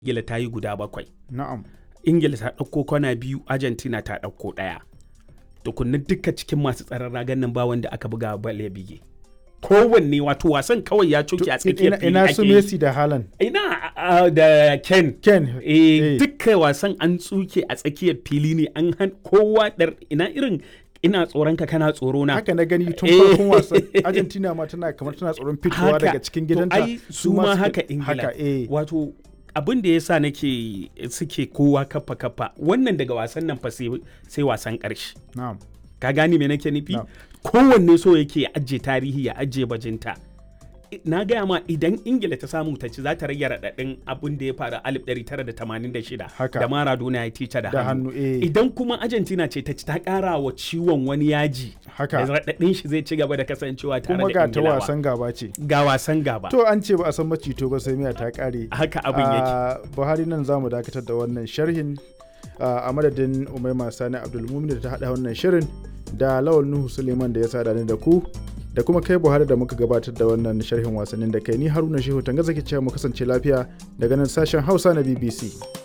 ingila ta yi guda bakwai na'am ingila ta ɗauko kwana biyu argentina ta ɗauko ɗaya tukunna duka cikin masu tsaron ragan nan ba wanda aka buga bal ya bige kowanne wato wasan kawai ya coke a tsakiyar ina, fili ina ake su yi. Messi da Haaland ina a- a- da ken Ken eh dukkan wasan an tsuke a tsakiyar fili ne an han kowa dar ina irin ina tsoron ka kana tsoro na haka na gani tun Eh. farkon wasan Argentina ma tana kamar tana tsoron fitowa Haka. daga cikin To gidanta ai su ma suka- haka ingila haka eh wato abin da ya sa nake suke kowa kafa kafa wannan daga wasan nan fa sai sai wasan ƙarshe na'am ka gane me nake nufi Na'am. kowanne so yake ya ajiye tarihi ya ajiye bajinta I- na gaya ma idan ingila ta samu ta ci za ta rage raɗaɗin abin da ya faru a 1986 Haka. da maradona ya tica da da hannu hannu eh idan kuma argentina ce ta ci ta ƙara wa ciwon wani yaji da haka raɗaɗin shi zai ci gaba da kasancewa tare kuma da ga ta ingilawa wasan gaba ce ga wasan gaba to an ce ba a san macito ba sai miya ta kare haka abin yake Ah, buhari nan za mu dakatar da wannan sharhin ah, a madadin umaima sani abdulmumin da ta haɗa wannan shirin da lawal nuhu suleiman da ya sada ni da ku da kuma kai buhari da muka gabatar da wannan sharhin wasannin da kai ni haruna shehu tanga zaki cewa mu kasance lafiya daga nan sashen hausa na bbc